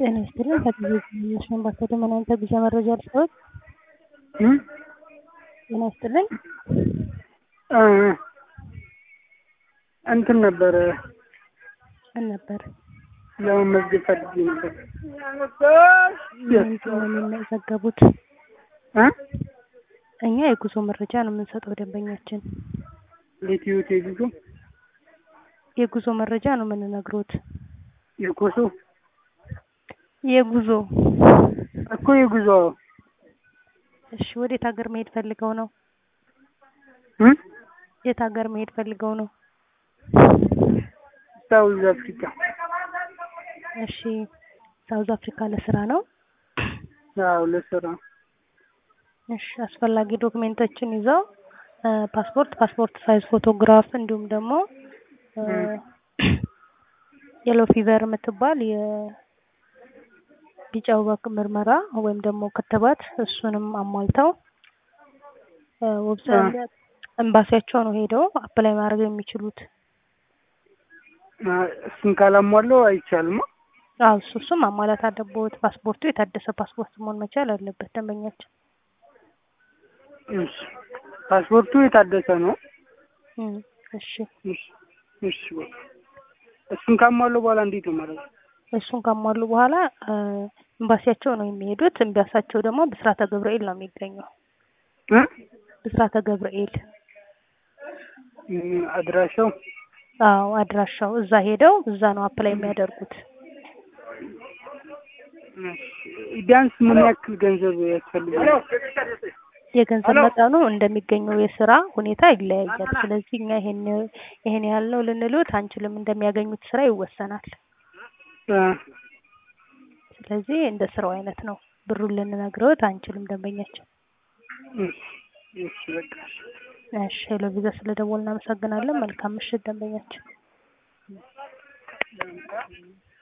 ጤና ይስጥልኝ ከቴሌቪዥን አምባሳደር መድኃኒት ጉዞ መረጃ ልስጥዎት? ጤና ይስጥልኝ እንትን ነበረ ምን ነበር? ለመመዝገብ ፈልጌ ነበር። ምንድን ነው የሚመዘገቡት? እ እኛ የጉዞ መረጃ ነው የምንሰጠው ደንበኛችን። ለኢትዮ ቴሌኮም የጉዞ መረጃ ነው የምንነግሮት። የኮሶ የጉዞ እኮ የጉዞ እሺ፣ ወዴት ሀገር መሄድ ፈልገው ነው? እ የት ሀገር መሄድ ፈልገው ነው? ሳውዝ አፍሪካ እሺ፣ ሳውዝ አፍሪካ ለስራ ነው? አዎ ለስራ እሺ፣ አስፈላጊ ዶክሜንቶችን ይዘው ፓስፖርት፣ ፓስፖርት ሳይዝ ፎቶግራፍ እንዲሁም ደግሞ የሎ ፊቨር የምትባል የቢጫ ወባ ምርመራ ወይም ደግሞ ክትባት እሱንም አሟልተው ዌብሳይት ኤምባሲያቸው ነው ሄደው አፕላይ ማድረግ የሚችሉት። እሱን ካላሟላው አይቻልም። አዎ እሱ እሱም ማሟላት አለበት። ፓስፖርቱ የታደሰ ፓስፖርት መሆን መቻል አለበት ደንበኛችን። እሺ ፓስፖርቱ የታደሰ ነው። እም፣ እሺ እሺ እሺ በቃ እሱን ካሟሉ በኋላ እንዴት ነው ማለት ነው? እሱን ካሟሉ በኋላ ኤምባሲያቸው ነው የሚሄዱት። ኤምባሲያቸው ደግሞ ብስራተ ገብርኤል ነው የሚገኘው። እ ብስራተ ገብርኤል እም፣ አድራሻው አዎ አድራሻው እዛ ሄደው እዛ ነው አፕላይ የሚያደርጉት። ቢያንስ ምን ያክል ገንዘብ ያስፈልጋል? የገንዘብ መጠኑ እንደሚገኘው የስራ ሁኔታ ይለያያል። ስለዚህ እኛ ይሄን ይሄን ያህል ነው ልንሉት አንችልም። እንደሚያገኙት ስራ ይወሰናል። እ ስለዚህ እንደ ስራው አይነት ነው ብሩን ልንነግረውት አንችልም ደንበኛችን። እሺ እሺ በቃ እሺ። እሺ ሄሎ ቪዛ ስለደወልን እናመሰግናለን። መልካም ምሽት ደንበኛችን።